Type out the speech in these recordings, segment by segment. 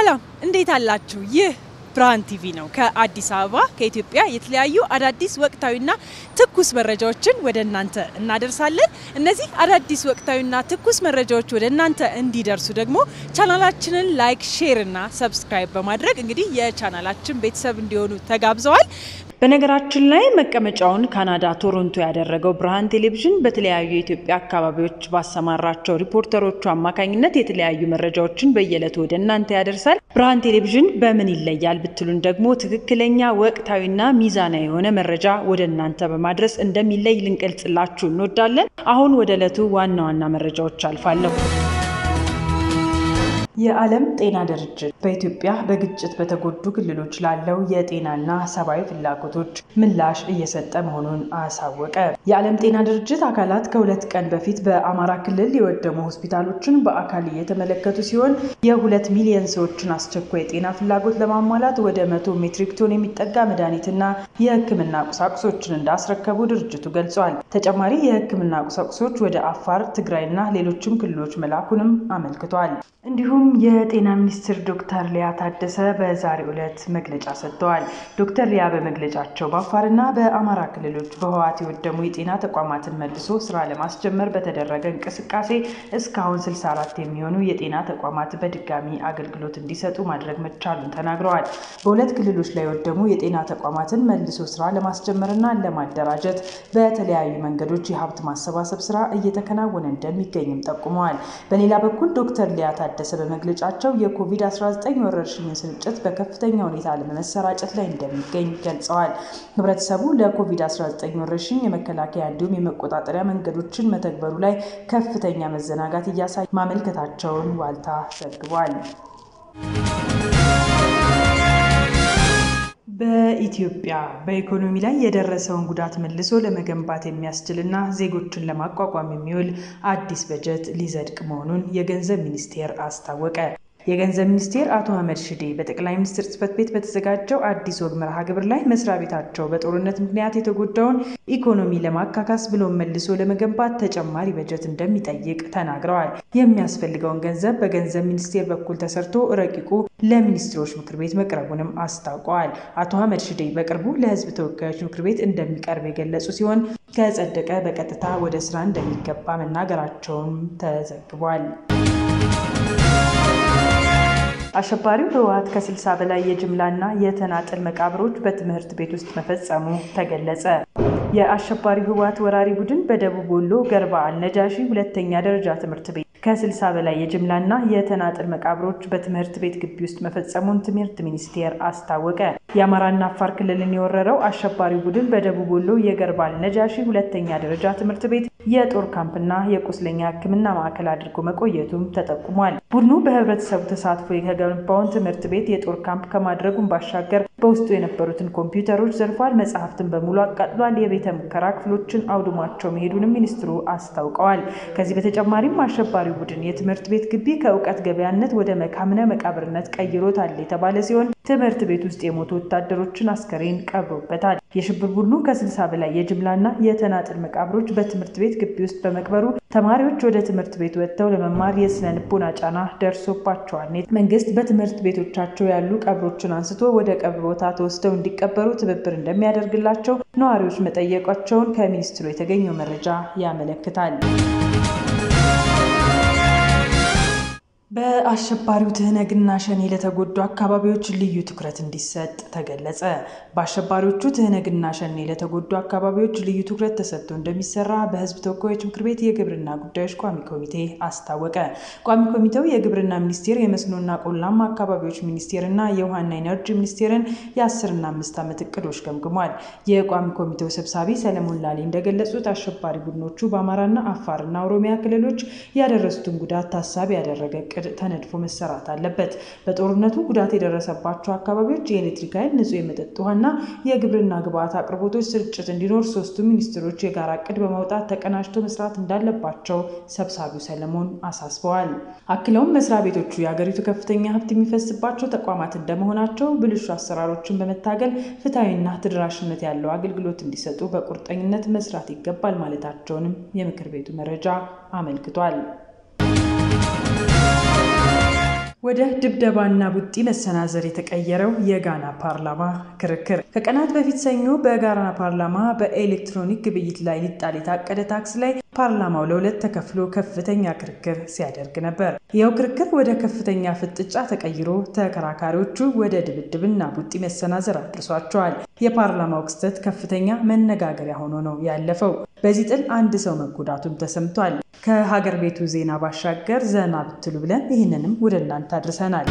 ሰላም እንዴት አላችሁ? ይህ ብርሃን ቲቪ ነው። ከአዲስ አበባ ከኢትዮጵያ የተለያዩ አዳዲስ ወቅታዊና ትኩስ መረጃዎችን ወደ እናንተ እናደርሳለን። እነዚህ አዳዲስ ወቅታዊና ትኩስ መረጃዎች ወደ እናንተ እንዲደርሱ ደግሞ ቻናላችንን ላይክ፣ ሼር እና ሰብስክራይብ በማድረግ እንግዲህ የቻናላችን ቤተሰብ እንዲሆኑ ተጋብዘዋል። በነገራችን ላይ መቀመጫውን ካናዳ ቶሮንቶ ያደረገው ብርሃን ቴሌቪዥን በተለያዩ የኢትዮጵያ አካባቢዎች ባሰማራቸው ሪፖርተሮቹ አማካኝነት የተለያዩ መረጃዎችን በየዕለቱ ወደ እናንተ ያደርሳል። ብርሃን ቴሌቪዥን በምን ይለያል ብትሉን ደግሞ ትክክለኛ ወቅታዊና ሚዛናዊ የሆነ መረጃ ወደ እናንተ በማድረስ እንደሚለይ ልንገልጽላችሁ እንወዳለን። አሁን ወደ ዕለቱ ዋና ዋና መረጃዎች አልፋለሁ። የዓለም ጤና ድርጅት በኢትዮጵያ በግጭት በተጎዱ ክልሎች ላለው የጤናና ሰብአዊ ፍላጎቶች ምላሽ እየሰጠ መሆኑን አሳወቀ። የዓለም ጤና ድርጅት አካላት ከሁለት ቀን በፊት በአማራ ክልል የወደሙ ሆስፒታሎችን በአካል እየተመለከቱ ሲሆን የሁለት ሚሊዮን ሰዎችን አስቸኳይ የጤና ፍላጎት ለማሟላት ወደ መቶ ሜትሪክ ቶን የሚጠጋ መድኃኒትና የሕክምና ቁሳቁሶችን እንዳስረከቡ ድርጅቱ ገልጿል። ተጨማሪ የሕክምና ቁሳቁሶች ወደ አፋር፣ ትግራይና ሌሎችም ክልሎች መላኩንም አመልክቷል። እንዲሁም የጤና ሚኒስትር ዶክተር ሊያ ታደሰ በዛሬው ዕለት መግለጫ ሰጥተዋል። ዶክተር ሊያ በመግለጫቸው በአፋርና በአማራ ክልሎች በህወሓት የወደሙ የጤና ተቋማትን መልሶ ስራ ለማስጀመር በተደረገ እንቅስቃሴ እስካሁን 64 የሚሆኑ የጤና ተቋማት በድጋሚ አገልግሎት እንዲሰጡ ማድረግ መቻሉን ተናግረዋል። በሁለት ክልሎች ላይ የወደሙ የጤና ተቋማትን መልሶ ስራ ለማስጀመርና ለማደራጀት በተለያዩ መንገዶች የሀብት ማሰባሰብ ስራ እየተከናወነ እንደሚገኝም ጠቁመዋል። በሌላ በኩል ዶክተር ሊያ ታደሰ በመግለጫቸው የኮቪድ-19 ወረርሽኝን ስርጭት በከፍተኛ ሁኔታ ለመሰራጨት ላይ እንደሚገኝ ገልጸዋል። ህብረተሰቡ ለኮቪድ-19 ወረርሽኝ የመከላከያ እንዲሁም የመቆጣጠሪያ መንገዶችን መተግበሩ ላይ ከፍተኛ መዘናጋት እያሳዩ ማመልከታቸውን ዋልታ ዘግቧል። በኢትዮጵያ በኢኮኖሚ ላይ የደረሰውን ጉዳት መልሶ ለመገንባት የሚያስችልና ዜጎችን ለማቋቋም የሚውል አዲስ በጀት ሊጸድቅ መሆኑን የገንዘብ ሚኒስቴር አስታወቀ። የገንዘብ ሚኒስቴር አቶ አህመድ ሽዴ በጠቅላይ ሚኒስትር ጽህፈት ቤት በተዘጋጀው አዲስ ወግ መርሃ ግብር ላይ መስሪያ ቤታቸው በጦርነት ምክንያት የተጎዳውን ኢኮኖሚ ለማካካስ ብሎም መልሶ ለመገንባት ተጨማሪ በጀት እንደሚጠይቅ ተናግረዋል። የሚያስፈልገውን ገንዘብ በገንዘብ ሚኒስቴር በኩል ተሰርቶ ረቂቁ ለሚኒስትሮች ምክር ቤት መቅረቡንም አስታውቀዋል። አቶ አህመድ ሽዴ በቅርቡ ለህዝብ ተወካዮች ምክር ቤት እንደሚቀርብ የገለጹ ሲሆን ከጸደቀ በቀጥታ ወደ ስራ እንደሚገባ መናገራቸውም ተዘግቧል። አሸባሪው ህወሓት ከ60 በላይ የጅምላና የተናጠል መቃብሮች በትምህርት ቤት ውስጥ መፈጸሙ ተገለጸ። የአሸባሪው ህወሓት ወራሪ ቡድን በደቡብ ወሎ ገርባ አልነጃሺ ሁለተኛ ደረጃ ትምህርት ቤት ከ60 በላይ የጅምላና የተናጠል መቃብሮች በትምህርት ቤት ግቢ ውስጥ መፈጸሙን ትምህርት ሚኒስቴር አስታወቀ። የአማራና አፋር ክልልን የወረረው አሸባሪው ቡድን በደቡብ ወሎ የገርባ አልነጃሺ ሁለተኛ ደረጃ ትምህርት ቤት የጦር ካምፕና የቁስለኛ ሕክምና ማዕከል አድርጎ መቆየቱም ተጠቁሟል። ቡድኑ በህብረተሰቡ ተሳትፎ የተገነባውን ትምህርት ቤት የጦር ካምፕ ከማድረጉም ባሻገር በውስጡ የነበሩትን ኮምፒውተሮች ዘርፏል፣ መጽሐፍትን በሙሉ አቃጥሏል፣ የቤተ ሙከራ ክፍሎችን አውድሟቸው መሄዱንም ሚኒስትሩ አስታውቀዋል። ከዚህ በተጨማሪም አሸባሪው ቡድን የትምህርት ቤት ግቢ ከእውቀት ገበያነት ወደ መካምነ መቃብርነት ቀይሮታል የተባለ ሲሆን ትምህርት ቤት ውስጥ የሞቱ ወታደሮችን አስከሬን ቀብሮበታል። የሽብር ቡድኑ ከስልሳ በላይ የጅምላና የተናጥል መቃብሮች በትምህርት ቤት ግቢ ውስጥ በመቅበሩ ተማሪዎች ወደ ትምህርት ቤት ወጥተው ለመማር የስነ ልቦና ጫና ደርሶባቸዋል። መንግስት በትምህርት ቤቶቻቸው ያሉ ቀብሮችን አንስቶ ወደ ቀብር ቦታ ተወስደው እንዲቀበሩ ትብብር እንደሚያደርግላቸው ነዋሪዎች መጠየቃቸውን ከሚኒስትሩ የተገኘው መረጃ ያመለክታል። በአሸባሪው ትህነግና ሸኔ ለተጎዱ አካባቢዎች ልዩ ትኩረት እንዲሰጥ ተገለጸ። በአሸባሪዎቹ ትህነግና ሸኔ ለተጎዱ አካባቢዎች ልዩ ትኩረት ተሰጥቶ እንደሚሰራ በሕዝብ ተወካዮች ምክር ቤት የግብርና ጉዳዮች ቋሚ ኮሚቴ አስታወቀ። ቋሚ ኮሚቴው የግብርና ሚኒስቴር፣ የመስኖና ቆላማ አካባቢዎች ሚኒስቴርና የውሃና ኢነርጂ ሚኒስቴርን የአስርና አምስት ዓመት እቅዶች ገምግሟል። የቋሚ ኮሚቴው ሰብሳቢ ሰለሞን ላሌ እንደገለጹት አሸባሪ ቡድኖቹ በአማራና አፋርና ኦሮሚያ ክልሎች ያደረሱትን ጉዳት ታሳቢ ያደረገ እቅድ ተነድፎ መሰራት አለበት። በጦርነቱ ጉዳት የደረሰባቸው አካባቢዎች የኤሌክትሪክ ኃይል፣ ንጹህ የመጠጥ ውሃና የግብርና ግብዓት አቅርቦቶች ስርጭት እንዲኖር ሶስቱ ሚኒስትሮች የጋራ እቅድ በማውጣት ተቀናጅቶ መስራት እንዳለባቸው ሰብሳቢው ሰለሞን አሳስበዋል። አክለውም መስሪያ ቤቶቹ የሀገሪቱ ከፍተኛ ሀብት የሚፈስባቸው ተቋማት እንደመሆናቸው ብልሹ አሰራሮችን በመታገል ፍትሐዊና ተደራሽነት ያለው አገልግሎት እንዲሰጡ በቁርጠኝነት መስራት ይገባል ማለታቸውንም የምክር ቤቱ መረጃ አመልክቷል። ወደ ድብደባና ቡጢ መሰናዘር የተቀየረው የጋና ፓርላማ ክርክር ከቀናት በፊት ሰኞ በጋና ፓርላማ በኤሌክትሮኒክ ግብይት ላይ ሊጣል የታቀደ ታክስ ላይ ፓርላማው ለሁለት ተከፍሎ ከፍተኛ ክርክር ሲያደርግ ነበር። ይኸው ክርክር ወደ ከፍተኛ ፍጥጫ ተቀይሮ ተከራካሪዎቹ ወደ ድብድብና ቡጢ መሰናዘር አድርሷቸዋል። የፓርላማው ክስተት ከፍተኛ መነጋገሪያ ሆኖ ነው ያለፈው። በዚህ ጥል አንድ ሰው መጎዳቱም ተሰምቷል። ከሀገር ቤቱ ዜና ባሻገር ዘና ብትሉ ብለን ይህንንም ወደ እናንተ አድርሰናል።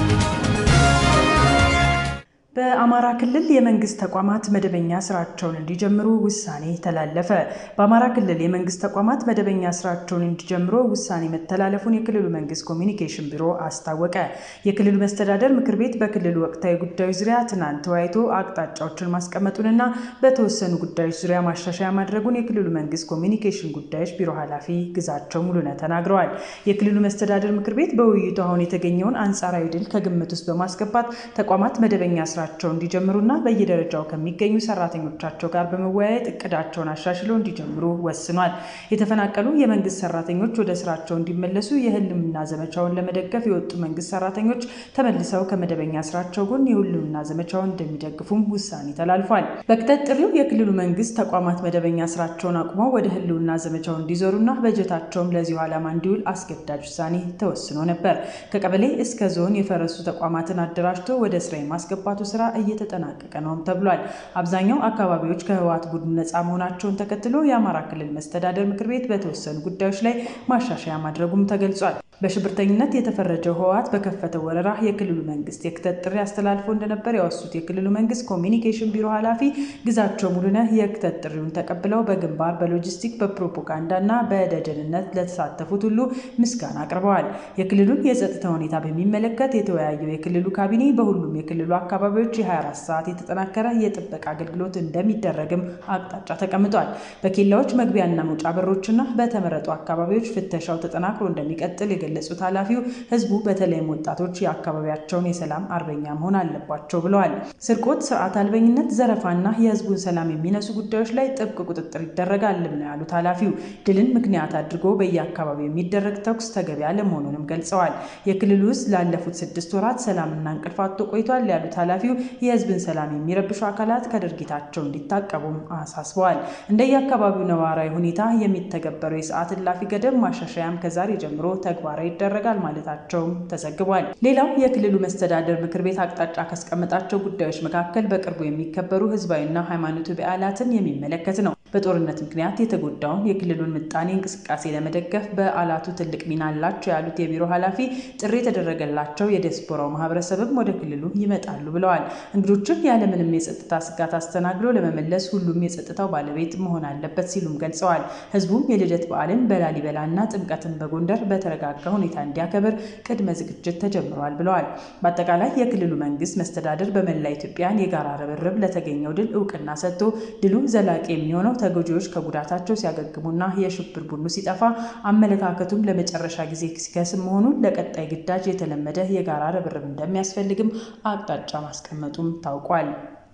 በአማራ ክልል የመንግስት ተቋማት መደበኛ ስራቸውን እንዲጀምሩ ውሳኔ ተላለፈ። በአማራ ክልል የመንግስት ተቋማት መደበኛ ስራቸውን እንዲጀምሩ ውሳኔ መተላለፉን የክልሉ መንግስት ኮሚኒኬሽን ቢሮ አስታወቀ። የክልሉ መስተዳደር ምክር ቤት በክልሉ ወቅታዊ ጉዳዮች ዙሪያ ትናንት ተወያይቶ አቅጣጫዎችን ማስቀመጡንና በተወሰኑ ጉዳዮች ዙሪያ ማሻሻያ ማድረጉን የክልሉ መንግስት ኮሚኒኬሽን ጉዳዮች ቢሮ ኃላፊ ግዛቸው ሙሉነህ ተናግረዋል። የክልሉ መስተዳደር ምክር ቤት በውይይቱ አሁን የተገኘውን አንጻራዊ ድል ከግምት ውስጥ በማስገባት ተቋማት መደበኛ ስራ ስራቸው እንዲጀምሩና በየደረጃው ከሚገኙ ሰራተኞቻቸው ጋር በመወያየት እቅዳቸውን አሻሽለው እንዲጀምሩ ወስኗል። የተፈናቀሉ የመንግስት ሰራተኞች ወደ ስራቸው እንዲመለሱ የህልውና ዘመቻውን ለመደገፍ የወጡ መንግስት ሰራተኞች ተመልሰው ከመደበኛ ስራቸው ጎን የህልውና ዘመቻውን እንደሚደግፉም ውሳኔ ተላልፏል። በቅጠት ጥሪው የክልሉ መንግስት ተቋማት መደበኛ ስራቸውን አቁመው ወደ ህልውና ዘመቻው እንዲዞሩና በጀታቸውም ለዚሁ ዓላማ እንዲውል አስገዳጅ ውሳኔ ተወስኖ ነበር። ከቀበሌ እስከ ዞን የፈረሱ ተቋማትን አደራጅቶ ወደ ስራ የማስገባቱ ስራ እየተጠናቀቀ ነውም ተብሏል። አብዛኛው አካባቢዎች ከህወሓት ቡድን ነፃ መሆናቸውን ተከትሎ የአማራ ክልል መስተዳደር ምክር ቤት በተወሰኑ ጉዳዮች ላይ ማሻሻያ ማድረጉም ተገልጿል። በሽብርተኝነት የተፈረጀው ህወሓት በከፈተው ወረራ የክልሉ መንግስት የክተት ጥሪ አስተላልፎ እንደነበር ያወሱት የክልሉ መንግስት ኮሚኒኬሽን ቢሮ ኃላፊ ግዛቸው ሙሉነህ የክተት ጥሪውን ተቀብለው በግንባር በሎጂስቲክ በፕሮፓጋንዳ እና በደጀንነት ለተሳተፉት ሁሉ ምስጋና አቅርበዋል። የክልሉን የጸጥታ ሁኔታ በሚመለከት የተወያየው የክልሉ ካቢኔ በሁሉም የክልሉ አካባቢዎች የ24 ሰዓት የተጠናከረ የጥበቃ አገልግሎት እንደሚደረግም አቅጣጫ ተቀምጧል። በኬላዎች መግቢያና መውጫ በሮችና በተመረጡ አካባቢዎች ፍተሻው ተጠናክሮ እንደሚቀጥል የገለጹት ኃላፊው ህዝቡ በተለይም ወጣቶች የአካባቢያቸውን የሰላም አርበኛ መሆን አለባቸው ብለዋል። ስርቆት፣ ስርዓት አልበኝነት፣ ዘረፋና የህዝቡን ሰላም የሚነሱ ጉዳዮች ላይ ጥብቅ ቁጥጥር ይደረጋልም ነው ያሉት ኃላፊው ድልን ምክንያት አድርጎ በየአካባቢው የሚደረግ ተኩስ ተገቢ አለመሆኑንም ገልጸዋል። የክልሉ ውስጥ ላለፉት ስድስት ወራት ሰላምና እንቅልፍ አጥቶ ቆይቷል ያሉት ኃላፊው የህዝብን ሰላም የሚረብሹ አካላት ከድርጊታቸው እንዲታቀቡም አሳስበዋል። እንደየአካባቢው ነባራዊ ሁኔታ የሚተገበረው የሰዓት እላፊ ገደብ ማሻሻያም ከዛሬ ጀምሮ ተግባራዊ ይደረጋል ማለታቸውም ተዘግቧል። ሌላው የክልሉ መስተዳደር ምክር ቤት አቅጣጫ ካስቀመጣቸው ጉዳዮች መካከል በቅርቡ የሚከበሩ ህዝባዊና ሃይማኖታዊ በዓላትን የሚመለከት ነው። በጦርነት ምክንያት የተጎዳውን የክልሉን ምጣኔ እንቅስቃሴ ለመደገፍ በዓላቱ ትልቅ ሚና አላቸው ያሉት የቢሮ ኃላፊ ጥሪ የተደረገላቸው የዲያስፖራው ማህበረሰብም ወደ ክልሉ ይመጣሉ ብለዋል። እንግዶችን ያለምንም የጸጥታ ስጋት አስተናግዶ ለመመለስ ሁሉም የጸጥታው ባለቤት መሆን አለበት ሲሉም ገልጸዋል። ህዝቡም የልደት በዓልን በላሊበላና ጥምቀትን በጎንደር በተረጋጋ ሁኔታ እንዲያከብር ቅድመ ዝግጅት ተጀምሯል ብለዋል። በአጠቃላይ የክልሉ መንግስት መስተዳደር በመላ ኢትዮጵያን የጋራ ርብርብ ለተገኘው ድል እውቅና ሰጥቶ ድሉ ዘላቂ የሚሆነው ተጎጂዎች ከጉዳታቸው ሲያገግሙና የሽብር ቡድኑ ሲጠፋ አመለካከቱም ለመጨረሻ ጊዜ ሲከስም መሆኑን ለቀጣይ ግዳጅ የተለመደ የጋራ ርብርብ እንደሚያስፈልግም አቅጣጫ ማስቀመጡም ታውቋል።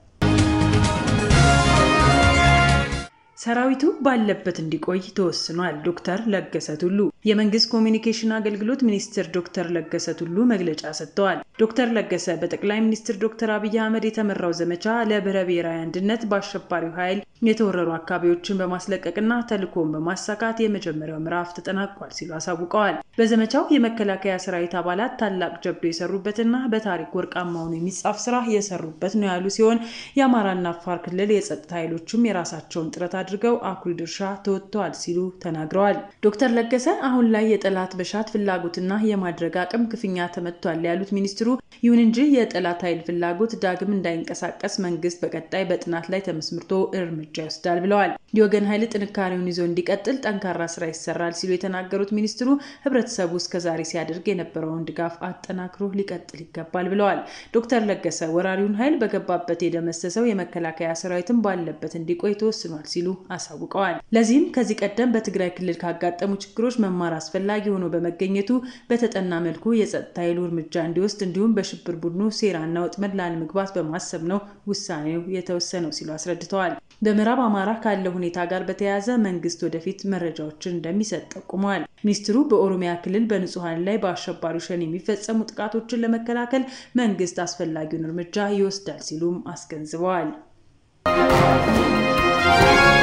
ሰራዊቱ ባለበት እንዲቆይ ተወስኗል። ዶክተር ለገሰ ቱሉ የመንግስት ኮሚኒኬሽን አገልግሎት ሚኒስትር ዶክተር ለገሰ ቱሉ መግለጫ ሰጥተዋል። ዶክተር ለገሰ በጠቅላይ ሚኒስትር ዶክተር አብይ አህመድ የተመራው ዘመቻ ለብሔረ ብሔራዊ አንድነት በአሸባሪው ኃይል የተወረሩ አካባቢዎችን በማስለቀቅና ተልዕኮውን በማሳካት የመጀመሪያው ምዕራፍ ተጠናቋል ሲሉ አሳውቀዋል። በዘመቻው የመከላከያ ሰራዊት አባላት ታላቅ ጀብዶ የሰሩበትና በታሪክ ወርቃማ ሆኖ የሚጻፍ ስራ የሰሩበት ነው ያሉ ሲሆን የአማራና አፋር ክልል የጸጥታ ኃይሎችም የራሳቸውን ጥረት አድርገው አኩሪ ድርሻ ተወጥተዋል ሲሉ ተናግረዋል። ዶክተር ለገሰ አሁን ላይ የጠላት በሻት ፍላጎትና የማድረግ አቅም ክፉኛ ተመቷል ያሉት ሚኒስትሩ፣ ይሁን እንጂ የጠላት ኃይል ፍላጎት ዳግም እንዳይንቀሳቀስ መንግስት በቀጣይ በጥናት ላይ ተመስርቶ እርምጃ ይወስዳል ብለዋል። የወገን ኃይል ጥንካሬውን ይዞ እንዲቀጥል ጠንካራ ስራ ይሰራል ሲሉ የተናገሩት ሚኒስትሩ ህብረተሰቡ እስከዛሬ ሲያደርግ የነበረውን ድጋፍ አጠናክሮ ሊቀጥል ይገባል ብለዋል። ዶክተር ለገሰ ወራሪውን ኃይል በገባበት የደመሰሰው የመከላከያ ሰራዊትን ባለበት እንዲቆይ ተወስኗል ሲሉ አሳውቀዋል። ለዚህም ከዚህ ቀደም በትግራይ ክልል ካጋጠሙ ችግሮች መማር አስፈላጊ ሆኖ በመገኘቱ በተጠና መልኩ የጸጥታ ኃይሉ እርምጃ እንዲወስድ እንዲሁም በሽብር ቡድኑ ሴራና ወጥመድ ላለመግባት በማሰብ ነው ውሳኔው የተወሰነው ሲሉ አስረድተዋል። በምዕራብ አማራ ካለው ሁኔታ ጋር በተያያዘ መንግስት ወደፊት መረጃዎችን እንደሚሰጥ ጠቁመዋል። ሚኒስትሩ በኦሮሚያ ክልል በንጹሐን ላይ በአሸባሪው ሸኔ የሚፈጸሙ ጥቃቶችን ለመከላከል መንግስት አስፈላጊውን እርምጃ ይወስዳል ሲሉም አስገንዝበዋል።